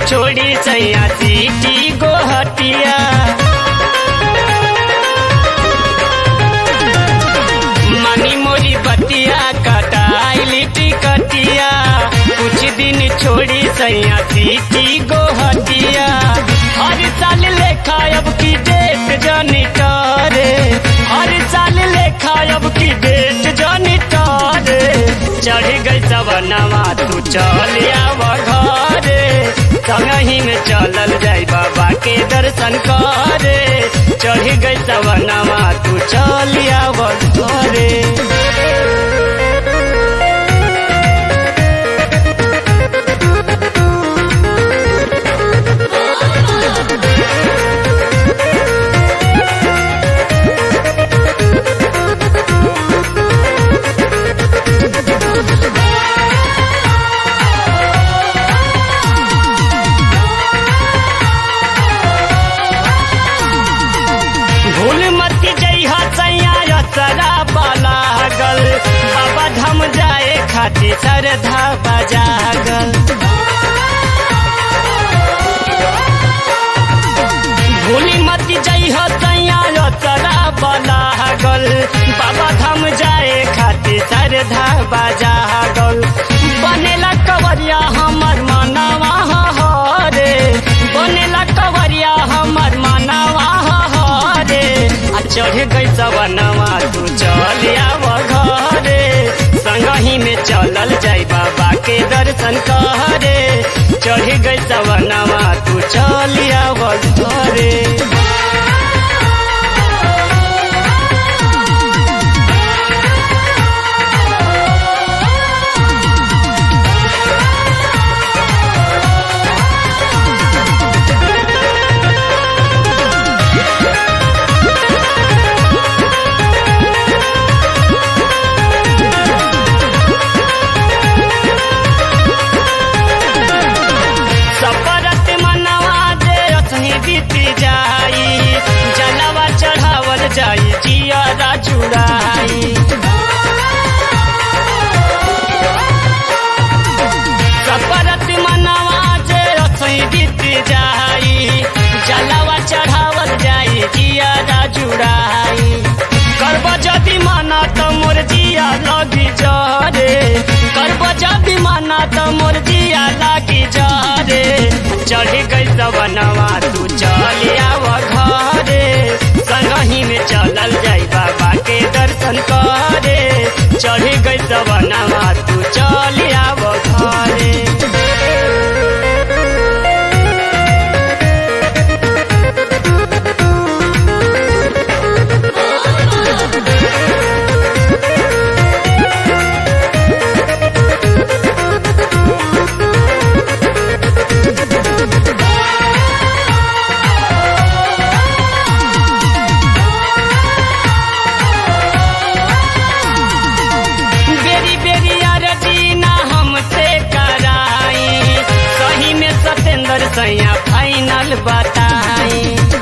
छोड़ी सैया सीटी गोहटिया मनी मोरी बतिया कटाइली टिकटिया कुछ दिन छोड़ी सैया सीटी गोहटिया हर साल लेखा अब की डेट जानी करे हर साल लेखा अब की डेट जानी करे चढ़ गई सवनवा तू चल आव घरे संगही में चलल जाई बाबा के दर्शन करे चढ़ गई सवनवा तू चल आव घरे भूल मत जइहा सैया सरा लागल बाबा धाम जाए खातिर श्रद्धा बजागल भूल मत जइहा सैया सरा लागल बाबा धाम जाए खातिर श्रद्धा बजागल बनेला कवरिया हमर मनवा हरे बनेला कवरिया हमर मनवा हरे आ चढ़ गई सवनवा तू चल आव घरे संगही में चलल जाई बाबा के दर्शन करे चढ़ गई सवनवा तू चल आव घरे सपरत मनवा दे असही बीती जाई जलवा चढ़ावल जाई जिया चुड़ाई सपरत मनवा दे असही बीती जाई जलवा चढ़ावल जाई जिया जुड़ाई करब जदि माना त मोर जिया लगी जरे करब जदि माना त मोर जिया लागी जरे चढ़ गई सवनवा तू चल आव घरे संगही में चलल जाई बाबा के दर्शन करे चढ़ गई सवनवा तू चल आव घरे बेरी बेरी अरजीना हमसे कराई सही में सतेंद्र सैया फाइनल बताई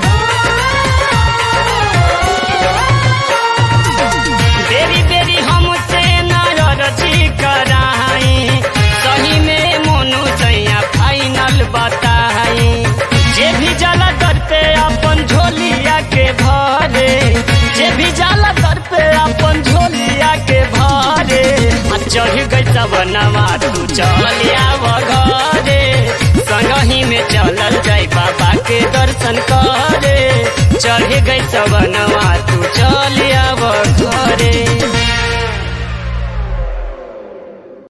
बेरी बेरी हमसे नारजी कराई सही में मोनू सैया फाइनल बताई जे भी जाला दर पे अपन झोलिया के भरे जे भी जाला दर पे अपन झोलिया के भरे आ चढ़ गई सवनवा तू चल आव घरे संगही में चलल जाई बाबा के दर्शन करे चढ़ गई सवनवा तू चल आव